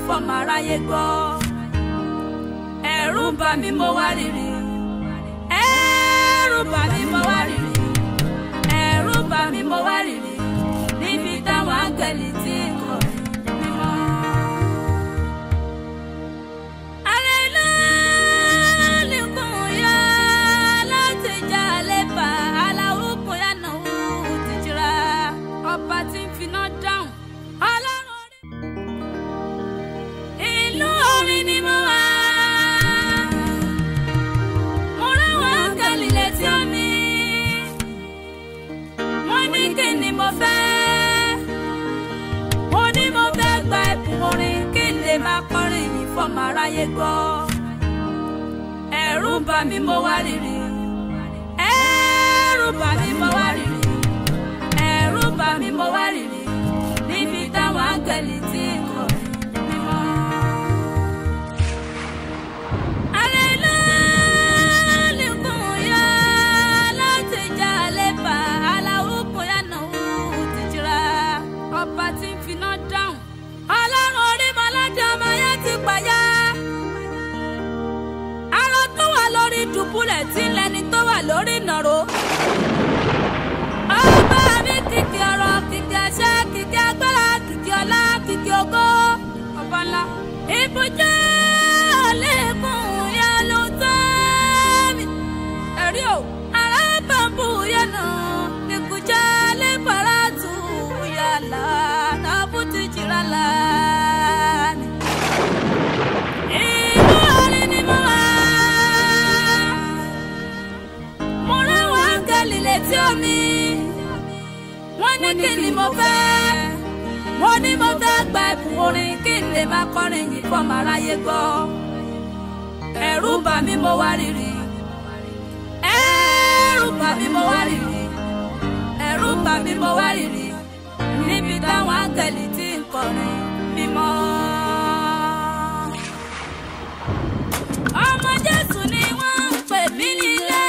fọmọ aráyé gbọ́ ẹ̀rù ń bà mí mo wá rírì ẹ̀rù ń bà mí mo wá rírì ẹ̀rù ń bà mí mo wá rírì níbi táwọn áńgẹ̀lì tí ń kọrin mímọ́. ọba tí ń finá dáhùn ọlọ́run orí. ìlú orin ni mo wà. mo ráwọn áńgẹ́lì létí omi. wọ́n ní kí ni mo fẹ́. mo ní mo fẹ́ gba ẹ̀bùn orin kí n lè máa kọrin yìí fọmọ aráyé gbọ́. ẹ̀rù ń bà mí mo wá rírì. ẹ̀rù ń bà mí mo wá rírì ẹ̀rù bà mí mo wá rírì níbi táwọn áńgẹ̀lì tí ń kọrin mímọ́. ọba tí ń finá dáhùn ọlọ́run orí mọ́ládé ọmọ yẹn ti pàyà. arọ tó wà lórí dùbúlẹ̀ tí ń lẹni tó wà lórí nàró ọba mi kìkì ọ̀rọ̀ kìkì àṣẹ kìkì agbára kìkì ọlá kìkì ògo ọba ńlá. ibùjẹ́ ọ̀lẹ́kùn yẹn ló tẹ́ mi. ẹ̀rí o ará bàbú yẹn nà ìkùjẹ́ lẹ́bàrà tù yàrá nàbù ti jìrà lánì. ìlú orin ni mo wà. mo ráwọn áńgẹ́lì létí omi wọ́n ní kí ni mo fẹ́ wọ́n ní mo fẹ́ gba ẹ̀bùn orin kí n lè máa kọrin yìí fọmọ aráyé gbọ́ ẹ̀rù bà mí mo wá rírì ẹ̀rù bà mí mo wá rírì ẹ̀rù bà mí mo wá rírì níbi táwọn áńgẹ̀lì tí ń kọrin mímọ́. ọmọ Jésù ni wọ́n ń pè mí nílé.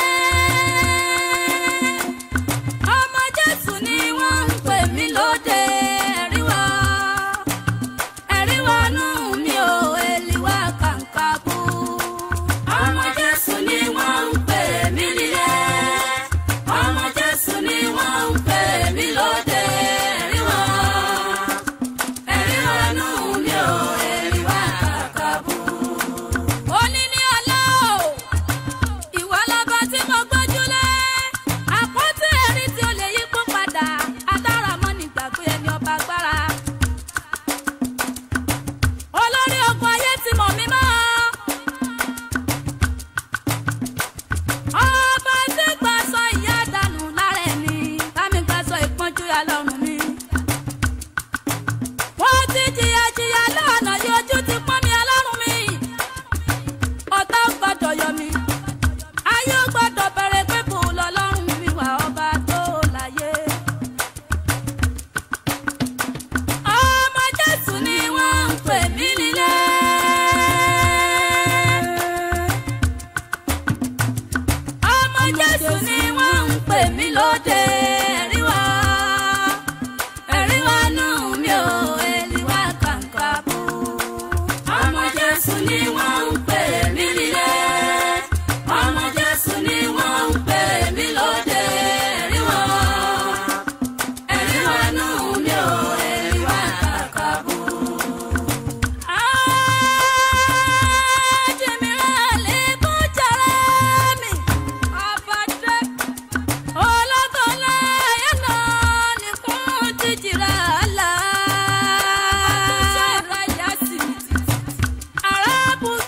ọmọ Jésù ni wọ́n ń pè mí lóde ẹ̀ríwá ẹ̀ríwá nù mí ò èlìwá kàǹkà bú. ọmọ Jésù ni wọ́n ń pè mí nílé ọmọ Jésù ni wọ́n ń pè mí lóde ẹ̀ríwá ẹ̀ríwá nù mí ò èlìwá kàǹkà bú. Òní ni ọlá o ìwọ lọba tí mo gbójúlé àpótí ẹ̀rí tí ó lè yípo padà adára mọ́ nígbàgbé ẹni ọba agbára. olórí ogun ayé ti mọ̀ mí mọ́. ọba tí gbàsọ ìyá dànù lára ẹni bámi gbàsọ ìpọ́njú ya lọ́rùn mi. wọ́n ti jìyà jìyà lọ́nà yìí ojú ti pọ́n mi ọlọ́run mi ọ̀tá gbọ́dọ̀ yọ mí ayé gbọ́dọ̀ bẹ̀rẹ̀ pé kò lọ́lọ́run mi wà ọba tó láyé. ọmọ jésù ni wọ́n ń pè mí nílé. ọmọ jésù ni wọ́n ń pè mí lóde ẹ̀ríwá ẹ̀ríwá nù mí ò èlìwá kàǹkà bú. ọmọ jésù ni wọ́n ń pè mí nílé ọmọ jésù ni wọ́n ń pè mí lóde ẹ̀ríwá ẹ̀ríwá nù mí ò èlìwá kàǹkà bú. Ajimira lè bú jàrá mi, ọbàdé. Ológolá yánà nìkún ti jìrà àlá. Àràbù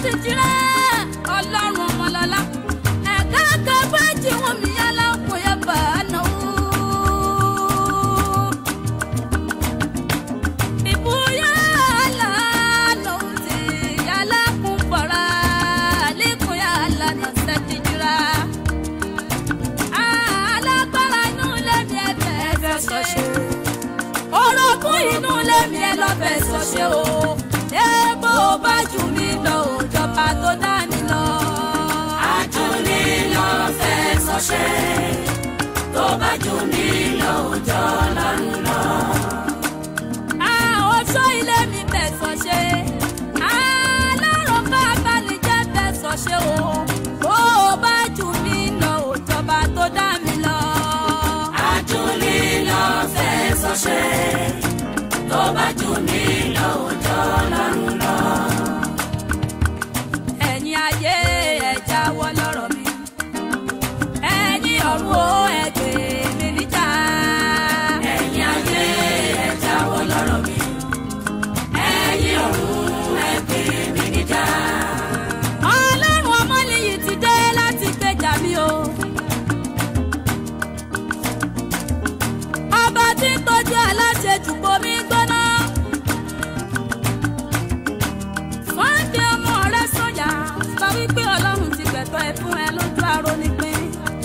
ti jìrẹ́ ọlọ́run ọmọlọ́lá ẹ̀ka kẹfẹ́ tí wọ́n mi yálà kò yẹ bàánà ó. ìbúyá lánà ó ti yálà kún bọ̀rọ̀ lẹ́kùn yálà náà ṣe ti jìrẹ́. alágbára inú lẹ́mi ẹ̀fẹ̀ ẹ̀fẹ̀ sọ̀ṣẹ́ orogún inú lẹ́mi ẹ lọ́fẹ̀ sọ̀ṣẹ́ o èèbó bá jù mí lọ òjọba tó dání lọ. àjùní lọ fẹ́ sọ́ṣẹ́ tó bá jù mí lọ òjò lọ́rùn lọ. oṣó ilé mi bẹ̀ sọ̀ṣẹ́ alárùn bá balẹ̀-jẹ́ bẹ̀ sọ̀ṣẹ́ o bó o bá jù mí lọ òjọba tó dá mi lọ. àjùní lọ fẹ́ sọ́ṣẹ́ tó bá jù mí lọ òjò lọ́rùn lọ. ẹ̀yin ayé ẹ jáwọ́ lọ́rọ̀ mi ẹ̀yin ọ̀run o ẹ gbè mí níjà. ẹ̀yin ayé ẹ jáwọ́ lọ́rọ̀ mi ẹ̀yin ọ̀run ẹ gbé mi níjà. ọlọ́run ọmọnìyí ti dé láti gbèjà mi o. ọba tí ń tọ́jú aláṣejù bomi gbóná. fọ́ńdé ọmọ rẹ sọ̀yà sọ wípé ọlọ́run ti gbẹ̀tọ́ ẹ fún ẹ lójú aró nípín.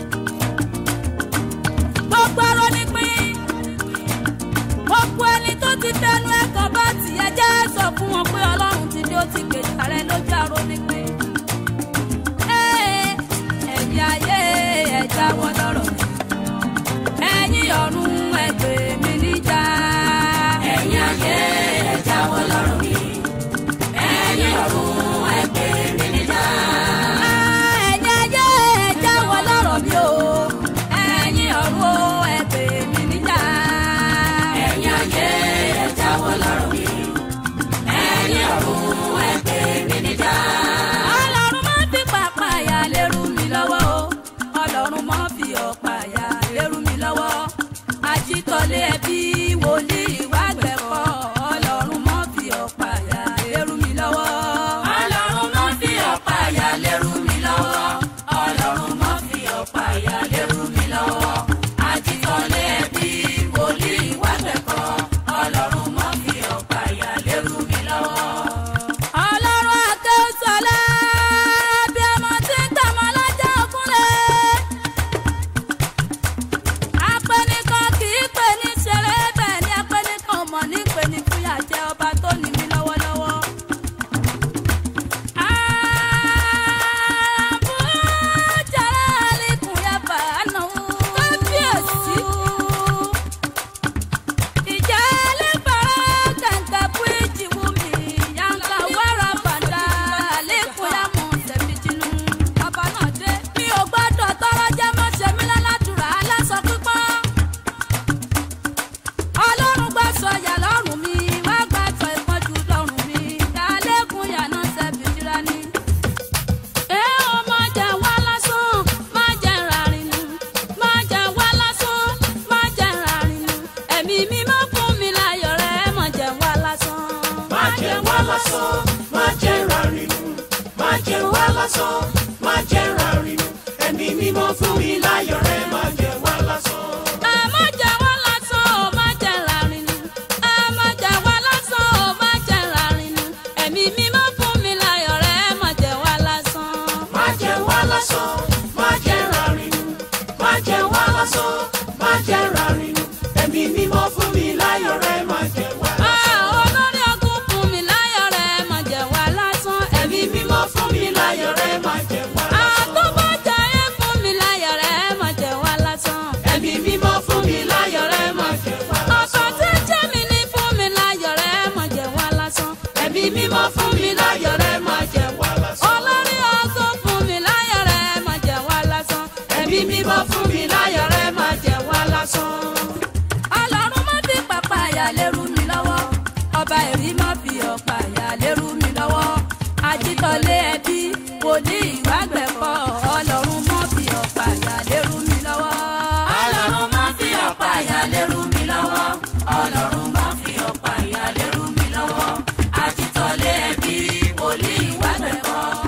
gbogbo aró nípín. gbogbo ẹni tó ti tẹnu ẹ̀kọ́ bá tiẹ̀ jẹ́ sọ fún wọn pé ọlọ́run ti dé ó ti gbèjà rẹ lójú aró nípín. Ee, ẹ̀yin ayé ẹ jáwọ́ lọ́rọ̀ mi. ẹ̀yin ọ̀run ẹ gbè mí níjà. ẹ̀yin ayé ẹ jáwọ́ lọ́rọ̀ mi ẹ̀yin ọ̀run ẹ gbé mi níjà. ẹ̀yin ayé ẹ jáwọ́ lọ́rọ̀ mi o. ẹ̀yin ọ̀run ẹ gbè mí níjà. ẹ̀yin ayé ẹ jáwọ́ lọ́rọ̀ mi ẹ̀yin ọ̀run ẹ gbé mi níjà. ọlọ́run má fi pàpà yà lérú mi lọ́wọ́ o. ọlọ́run má fi ọ̀pá yà lérú mi lọ́wọ́. àjítọ́lé ẹbí wòlíì wá gbẹ̀kọ́. ọlọ́run má fi ọ̀pá yà lérú mi lọ́wọ́. ọlọ́run má fi ọ̀pá àyà lẹ́rù mi lọ́wọ́ ọlọ́run má fi ọ̀pá àyà lẹ́rù mi lọ́wọ́ àjítọ́lé ẹbí wòlíì wá gbẹ̀kọ́ ọlọ́run má fi ọ̀pá àyà lẹ́rù mi lọ́wọ́. ọlọ́run àkẹ́sọ̀lá bí ọmọ tí ń tàmọ́ lọ́jọ́ òkúnlẹ̀. apẹnikan kì í pè ní ṣeré bẹ́ẹ̀ ni apẹnikan ò mọ̀ ní pè ní fúyà jẹ́ ọba tó ní mí lọ́wọ́lọ́wọ́. àbújára àlékún yá bàánà kábíyèsí. Ijale bara kanga puiji wumi yanga wara banda lẹ́kùn ya mọ̀ sẹ̀mìtìnú. Bàbá náà dé. Mi ò gbọ́dọ̀ tọrọ jẹ́ mọ́ sẹ́mi lálàdúrà aláṣọ pípọ́n. Ọlọ́run gbà sọ yà lọ́rùn mi, wá gbà sọ ìpọ́njú lọ́rùn mi. Dálẹ́kùn yà náà sẹ́bìtìrà ni. Ẹ ò má jẹ wá lásán, má jẹ ràrìnù. Má jẹ wá lásán, má jẹ ràrìnù. Ẹ̀mí mímọ́ fún mi láyọ̀ rẹ̀, má jẹ wá lásán. má jẹ wá lásán má jẹ rárínú má jẹ wá lásán má jẹ rárínú ẹ̀mí mímọ́ fún mi láyọ̀ rẹ má jẹ wá lásán. Ẹ má jẹ wá lásán, ó má jẹ ràrìnù. Ẹ má jẹ wá lásán, ó má jẹ ràrìnù. Ẹ̀mí mímọ́ fún mi láyọ̀ rẹ̀, má jẹ wá lásán. má jẹ wá lásán má jẹ rárínú má jẹ wá lásán má jẹ rárínú ẹ̀mí mímọ́ fún mi láyọ̀ rẹ má jẹ wá lásán. Ah, olórí ogun fún mi láyọ̀ rẹ̀, má jẹ wá lásán. ẹ̀mí mímọ́ fún mi láyọ̀ rẹ má jẹ wá lásán. Àtúbọ̀jáyé fún mi láyọ̀ rẹ̀, má jẹ wá lásán. ẹ̀mí mímọ́ fún mi láyọ̀ rẹ má jẹ wá Ọ̀pọ̀ lásán. tí ń jẹ́ mi ní fún mi láyọ̀ rẹ̀, má jẹ wá lásán. ẹ̀mí mímọ́ fún mi láyọ̀ rẹ má jẹ wá lásán. Olórí ogun fún mi láyọ̀ rẹ̀, má jẹ wá lásán. ẹ̀mí mímọ́ fún mi láyọ̀ rẹ má jẹ wá lásán. Ọlọ́run má fi pàpà yà lérú mi lọ́wọ́. Ọba ẹ̀rí má fi ọ̀pá yà lérú mi lọ́wọ́. Àjítọ́lé ẹbí wòlíì ìwà gbẹ̀kọ́. Ọlọ́run má fi ọ̀pá yà lérú mi lọ́wọ́. ọlọ́run má fi ọ̀pá àyà lẹ́rù mi lọ́wọ́ ọlọ́run má fi ọ̀pá àyà lẹ́rù mi lọ́wọ́ àtìtọ́lé ẹbí wòlíì wá gbẹ̀kọ́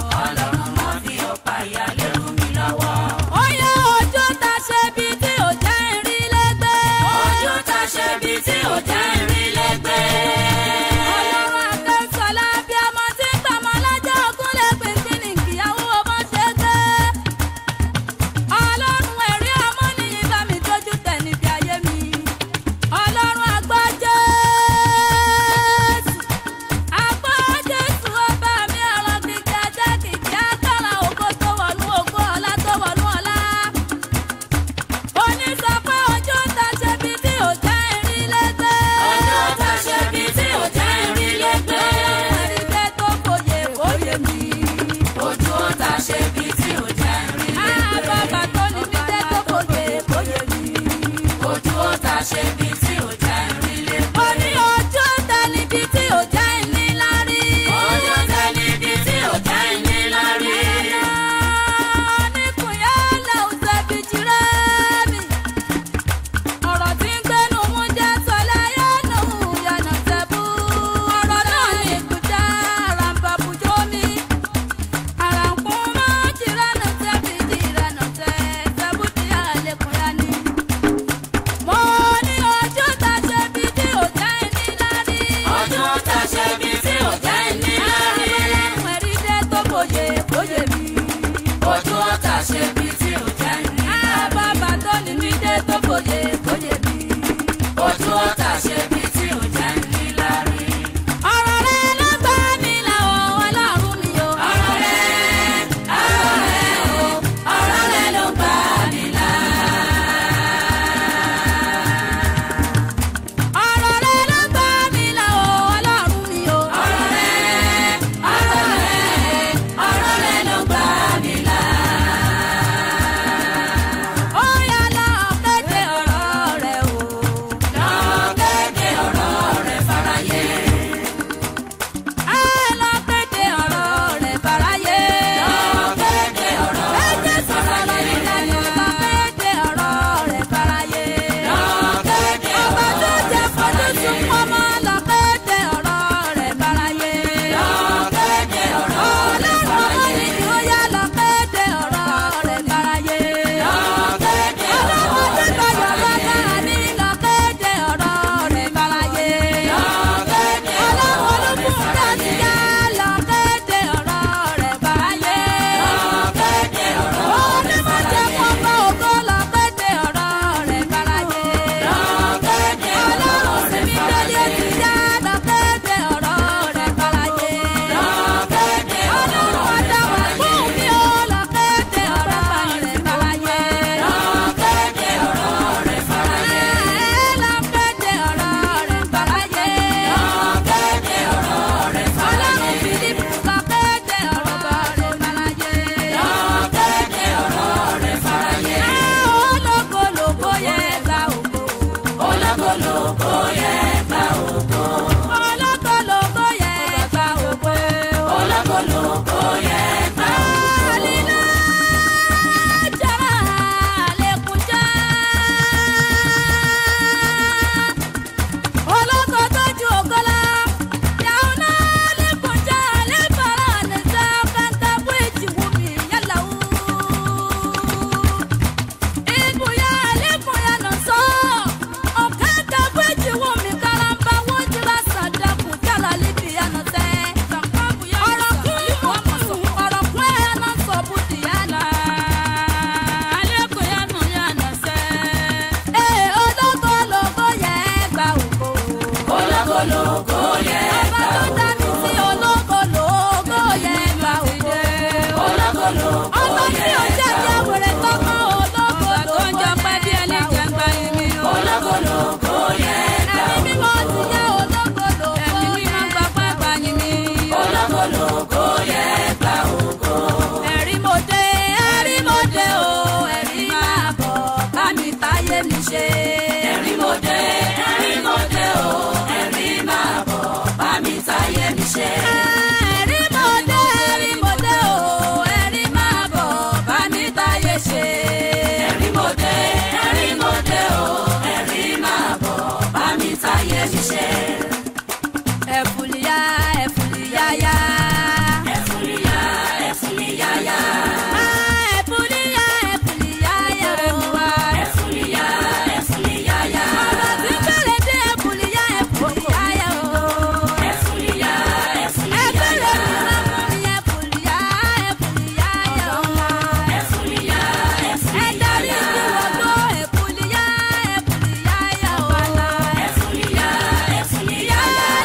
tí ò jẹ́ kí àwòrán tọ́kọ ológo tó ń jọ pẹ́ bí ẹni jẹ́ ń gba ẹ̀mí o. ológológo yẹ gbà ẹ̀mí mímọ́ ti yẹ ológo lògo ẹ̀mí mímọ́ gba pẹ́ gba yín mi. ológológo yẹ gbà ògo. ẹ̀rí mo dé ẹ̀rí mo dé o ẹ̀rí máa bọ̀ bá mi táyé mi ṣe. ẹ̀rí mo dé ẹ̀rí mo dé o ẹ̀rí máa bọ̀ bá mi táyé mi ṣe. ẹ̀rí mo dé ẹ̀rí mo dé o ẹ̀rí máa bọ̀ bá mi táyé ṣe. ẹ̀rí mo dé ẹ̀rí mo dé o ẹ̀rí máa bọ̀ bá mi táyé mi ṣe. ẹ̀fùlìyà ẹ̀fùlìyàyà. ẹ̀fúnìyá ẹ̀fúnìyáyá ẹ̀fùlìyà ẹ̀fùlìyàyà o. ẹ̀fúnìyá ẹ̀fúnìyáyá ọ̀rọ̀ tí bẹ̀rẹ̀ dé ẹ̀fùlìyà ẹ̀fùlìyàyà o. ẹ̀fúnìyá ẹgbẹ́rẹ́ ẹ̀fúnìyáyá mi máa mú mi ẹ̀fùlìyà ẹ̀fùlìyàyà o. ẹ̀fúnìyá ẹ̀dárí ẹ̀fúnìyáyá ìdíwọ́ tó ẹ̀fùlìyà ẹ̀fùlìyàyà o. ẹ̀fúnìyá ẹ̀fúnìyáyá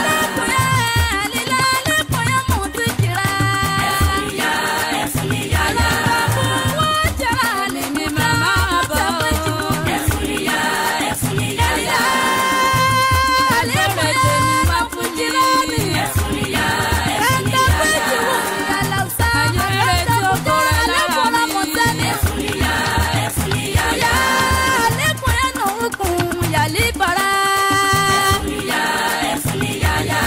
ẹ̀fúnìyá ẹ̀fúnìyáyá ẹ̀fúnìyá ẹ̀fúnìyáyá ẹ̀fúnìyá ẹ̀fúnìyá ẹ̀fúnìyáyá ẹ̀fúnìyá ẹ̀fúnìyáyá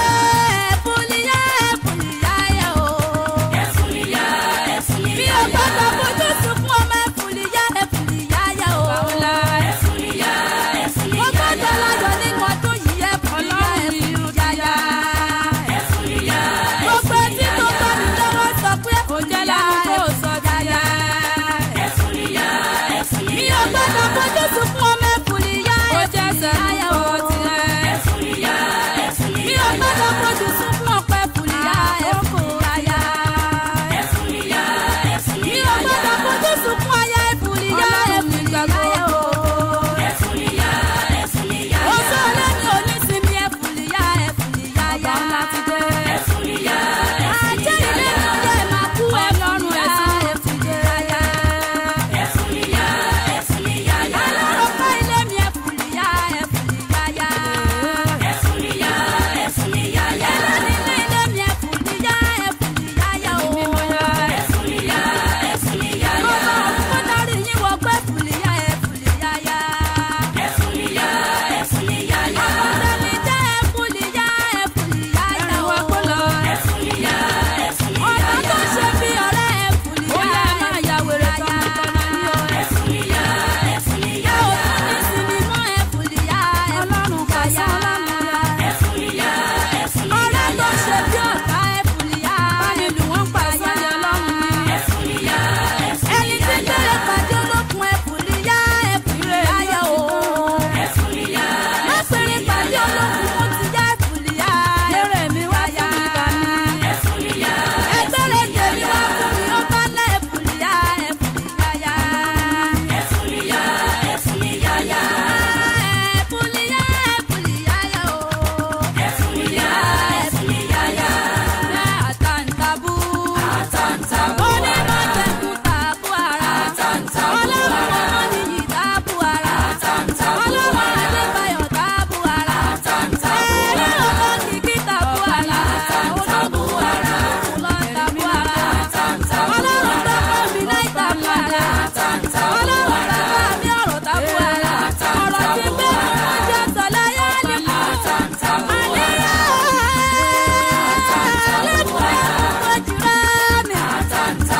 ẹ̀fúnìyá Mi ò gbọ́dọ̀ ẹ̀fúnìyáyá fojú sunkún ọmọ ẹ̀fùlìyá ẹ̀fùlìyáyá o. ẹ̀fúnìyá Mo gbọ́dọ̀ ẹ̀fúnìyáyá láyọ̀ nínú ọdún yìí ẹ̀fùlìyá ẹ̀fùlìyáyá. ẹ̀fúnìyá Gbogbo etí tó bá mi lọ́wọ́ sọ pé ẹ̀fùlìyá ẹ̀fùlìyáyá. ẹ̀fúnìyá Mi ò gbọ́dọ̀ fojú sunkún ọmọ ẹ̀fùlìyá ẹ̀fùlìyáyá o. ẹ̀fúnìyá Mi ò gbọ́dọ̀ fojú sunkún ọ̀pẹ ẹ̀fùlìyá ẹ̀fùlìyáyá. ẹ̀fúnìyá Mi ò gbọ́dọ̀ fojú sunkún aya ẹ̀fùlìyá ẹ̀fùlìyáyá o. ẹ̀fúnìyá ẹ̀fúnìyá Oṣù ọlẹ́ni onísìnmi ẹ̀fùlìyá ẹ̀fùlìyáyá. ẹ̀fúnìyá Ajẹ́ ilé mi yẹ máa kú ọlọ́run ẹ̀sìn ẹ̀fùlìyáyá. ẹ̀fúnìyá ẹ̀fúnìyáyá Ọlọ́run fẹ́ ilé mi ẹ̀fùlìyá ẹ̀fùlìyáyá. ẹ̀fúnìyá ẹ̀fúnìyáyá Ẹlẹ́ni ní ilé mi ẹ̀fùlìyá ẹ̀fùlìyáyá o. ẹ̀fúnìyá ẹ̀fúnìyáyá Ọmọ òun kó dárí yín wọ pé ẹ̀fùlìyá ẹ̀fùlìyáyá. ẹ̀fúnìyá ẹ̀fúnìyáyá Ọmọdé jẹ́ ẹ̀fùlìyá ẹ̀fùlìyáyá o. ẹ̀fúnìyá Ọ̀nà ẹ̀fúnìyáyá tó ṣe bí ọ̀rẹ́ ẹ̀fùlìyá ẹ̀fùlìyáyá. ẹ̀fúnìyá Ẹ ẹ̀fúnìyáyá ò tún ní sinmi mọ́ ẹ̀fùlìyá ẹ̀fùlìyáyá. ẹ̀fúnìyá Ọ̀rẹ́ ẹ̀fúnìyáyá tó ṣe bí ọ̀tá ẹ̀fùlìyá ẹ̀fùlìyáyá. ẹ̀fúnìyá Ẹni tí gbére pàdé olókun ẹ̀fùlìyá ẹ̀fùlìyáyá o. ẹ̀fúnìyá Lọ́pẹ̀rẹ̀ pàdé olókun mo ti yá ẹ̀fùlìyá ẹ̀fùlìyáyá. ẹ̀fúnìyá Ẹgbẹ́rẹ́ tèmi wá fún mi ó bá ná ẹ̀fùlìyá ẹ̀fùlìyáyá. ẹ̀fúnìyá ẹ̀fúnìyáyá Ẹ̀fùlìyá ẹ̀fùlìyáyá o. ẹ̀fúnìyá ẹ̀fúnìyáyá Àtàǹtàbù. àtàǹtàbù Onímọ̀tẹ́kùn tàbú ara. àtàǹtàbù Ọlọ́run ọmọ nìyí tàbú ara. àtàǹtàbù Ọlọ́run Adébáyọ̀ tàbú ara. àtàǹtàbù Ẹ̀rí ọmọ kìkì tàbú ara. àtàǹtàbù ara Lọ tàbú ara. àtàǹtàbù Ọlọ́run tó kọ́ mi láì tàbú ara. àtàǹtàbù Ọlọ́run bàbá mi ọ̀rọ̀ tàbú ara. Ọ̀rọ̀ tí gbé mi wọ́n jẹ́ sọ̀lá yá ni kú. àtàǹtàbù Àníyàn. Lẹ́kùn ẹ̀kọ́ jìrá mi. àtàǹtàbù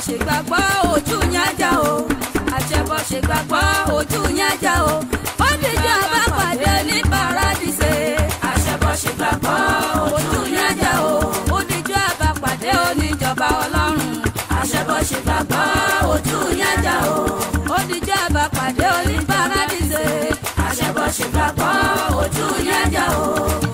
ṣe gbàgbọ́ ojú yẹn já o àṣẹbọ ṣe gbàgbọ́ ojú yẹn já o ó dìjọ́ àbápàdé ní paradíṣe àṣẹbọ ṣe gbàgbọ́ ojú yẹn já o ó dìjọ́ àbápàdé oníjọba ọlọ́run àṣẹbọ ṣe gbàgbọ́ ojú yẹn já o ó dìjọ́ àbápàdé oní paradíṣe àṣẹbọ ṣe gbàgbọ́ ojú yẹn já o.